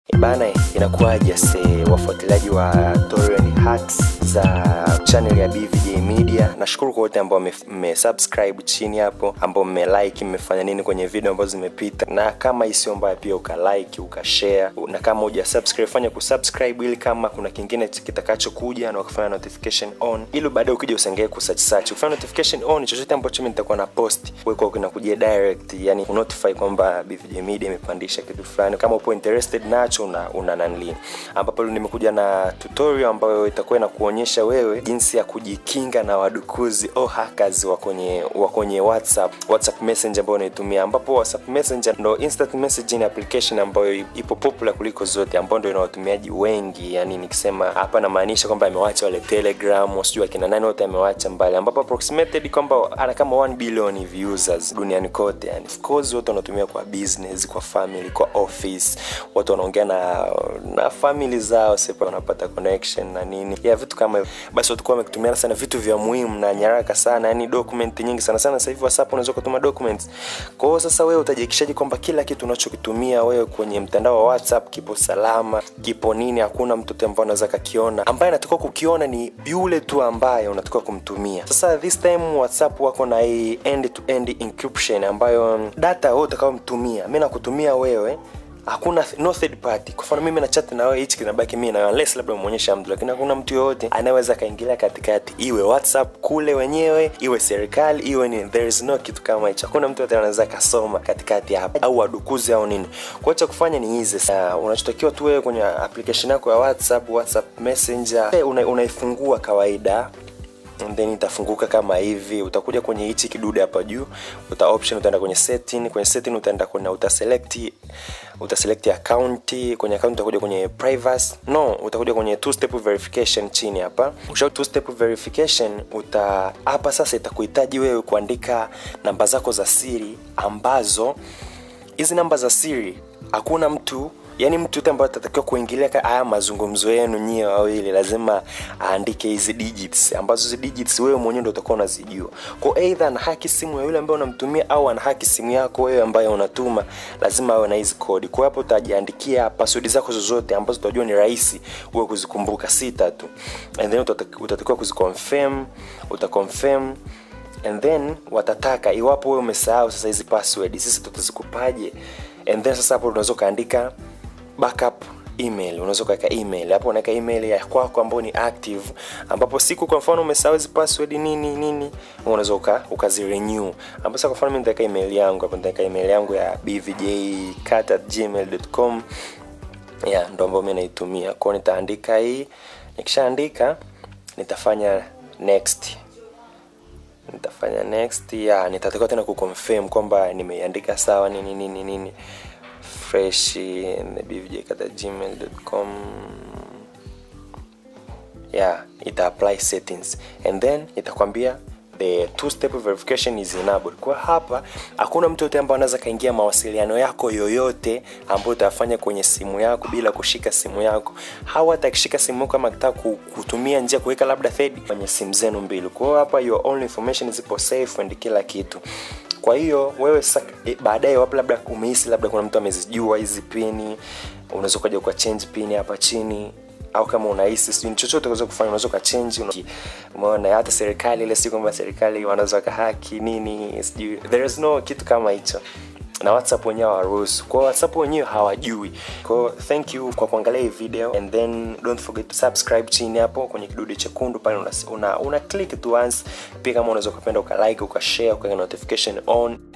Bana, inakuwaje se wafuatiliaji wa Torian Hacks za channel ya BVJ Media. Nashukuru kwa wote ambao mmesubscribe chini hapo, ambao mmelike, mmefanya nini kwenye video ambazo zimepita, na kama isio mbaya pia ukalike, ukashare, na kama huja subscribe fanya kusubscribe, ili kama kuna kingine kitakachokuja na ukafanya notification on, ili baadaye ukija usengee kusearch search, ufanye notification on, chochote ambacho mimi nitakuwa na post wewe kwa kinakujia direct, yani unotify kwamba BVJ Media imepandisha kitu fulani, kama upo interested nacho una, una nanli, ambapo nimekuja na tutorial ambayo itakuwa inakuonyesha wewe jinsi ya kujikinga na wadukuzi au hackers wa kwenye wa kwenye WhatsApp WhatsApp Messenger ambayo unaitumia, ambapo WhatsApp Messenger ndo instant messaging application ambayo ipo popular kuliko zote, ambayo ndio ina watumiaji wengi. Yani nikisema hapa namaanisha kwamba amewacha wale Telegram, sijui akina nani wote amewacha mbali, ambapo approximated kwamba ana kama 1 billion hivi users duniani kote. Yani of course wote wanatumia kwa business, kwa family, kwa office, watu wanaongea na na family zao, sepa wanapata connection na nini ya vitu kama hivyo. Basi watu kwa wametumiana sana vitu vya muhimu na nyaraka sana, yani document nyingi sana sana. Sasa hivi WhatsApp unaweza kutuma documents. Kwa hiyo sasa wewe utajihakikishaje kwamba kila kitu unachokitumia wewe kwenye mtandao wa WhatsApp kipo salama, kipo nini, hakuna mtoto ambaye anaweza kakiona. Ambaye anatakiwa kukiona ni yule tu ambaye unatakiwa kumtumia. Sasa this time WhatsApp wako na hii end to end encryption ambayo data wewe utakayomtumia, mimi nakutumia wewe hakuna no third party. Kwa mfano mimi na chat na wewe, hichi kinabaki mimi na wewe, unless labda umuonyesha mtu, lakini hakuna mtu yoyote anayeweza kaingilia katikati, iwe WhatsApp kule wenyewe, iwe serikali, iwe ni there is no kitu kama hicho. Hakuna mtu yote anaweza kasoma katikati hapa au wadukuzi au nini. Kwa hiyo cha kufanya ni hizi, uh, unachotakiwa tu wewe kwenye application yako ya WhatsApp, WhatsApp Messenger una, unaifungua kawaida and then itafunguka kama hivi. Utakuja kwenye hichi kidude hapa juu, uta option, utaenda kwenye setting. Kwenye setting utaenda kuna utaselect utaselect account. Kwenye account utakuja kwenye privacy, no, utakuja kwenye two step verification chini hapa. Ukisha two step verification uta hapa sasa itakuhitaji wewe kuandika namba zako za siri, ambazo hizi namba za siri hakuna mtu yani mtu yote ambaye atatakiwa kuingilia haya mazungumzo yenu nyie wawili lazima aandike hizi digits ambazo hizi digits wewe mwenyewe ndio utakuwa unazijua. Kwa either ana haki simu ya yule ambaye unamtumia au ana haki simu yako wewe ambaye unatuma, lazima awe na hizi kodi. Kwa hapo utajiandikia password zako zozote ambazo utajua ni rahisi wewe kuzikumbuka, sita tu, and then utatakiwa kuziconfirm, utaconfirm and then watataka iwapo wewe umesahau sasa hizi password, sisi tutazikupaje? And then sasa hapo unaweza kaandika backup email unaweza kuweka email hapo, unaweka email ya kwako ambayo ni active, ambapo siku kwa mfano umesahau hizo password nini nini, unaweza uka ukazirenew. Ambapo sasa kwa mfano mimi nitaweka email yangu hapo, nitaweka email yangu ya bvjcat@gmail.com ya ndo ambayo mimi naitumia. Kwa hiyo nitaandika hii, nikishaandika nitafanya next nitafanya next ya nitatakiwa tena kuconfirm kwamba nimeiandika sawa nini nini nini fresh bvj@gmail.com yeah ita apply settings and then itakwambia the two step verification is enabled. Kwa hapa hakuna mtu yote ambaye anaweza kaingia mawasiliano yako yoyote ambayo utafanya kwenye simu yako bila kushika simu yako. Hawa atakishika simu yako kama akitaka kutumia njia kuweka labda third kwenye simu zenu mbili. Kwa hiyo hapa your only information zipo safe and kila kitu. Kwa hiyo wewe e, baadaye wapo labda umehisi labda kuna mtu amezijua hizi pini, unaweza ukaja kwa change pini hapa chini au kama unahisi sijui chochote unaweza kufanya, unaweza ukachange. Umeona, hata serikali ile, si kwamba serikali wanaweza kahaki nini, sijui there is no kitu kama hicho, na WhatsApp wenyewe hawaruhusu. Kwa WhatsApp wenyewe hawajui. Kwa thank you kwa kuangalia hii video and then don't forget to subscribe chini hapo kwenye kidude chekundu pale, una, una, una click tu once. Pia kama unaweza kupenda uka like uka share uka notification on